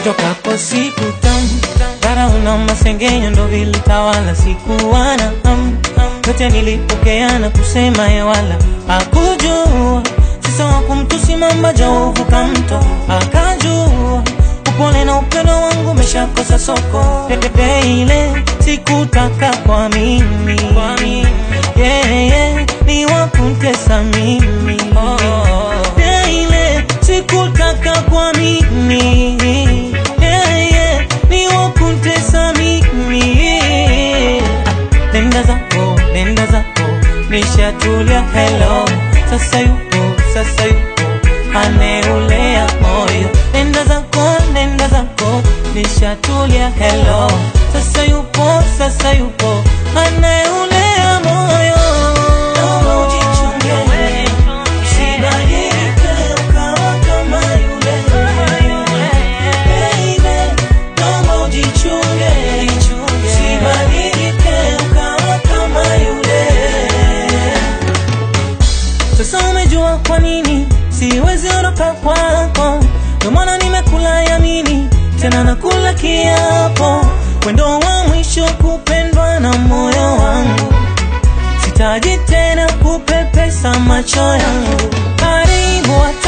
nitokapo siku tamu dharau na masengenyo ndo vilitawala sikuwana am yote nilipokeana kusema yewala hakujua sisa wa kumtusi mamba jauvuka mto akajua upole na upendo wangu umeshakosa soko pepepe ile sikutaka kwa mimi yeah, yeah, ni wakuntesa mimi yeah, ile sikutaka kwa mimi yeah, yeah, ni wakuntesa mimi nenda zako nenda zako nishatulia hello sasa yupo sasa yupo aneulea moyo nenda zako nenda zako nishatulia hello sasa yupo sasa yupo anayeulea moyo Naomba ujichunge, usibadilike ukawa kama yule. Baby, naomba ujichunge, usibadilike ukawa kama yule. Sasa umejua kwa nini siwezi ondoka kwako, ndio maana nimekula yamini tena nakula kiapo, wendo wa mwisho kupendwa na moyo wangu, sitaji tena kupepesa macho yangu. Karibu watu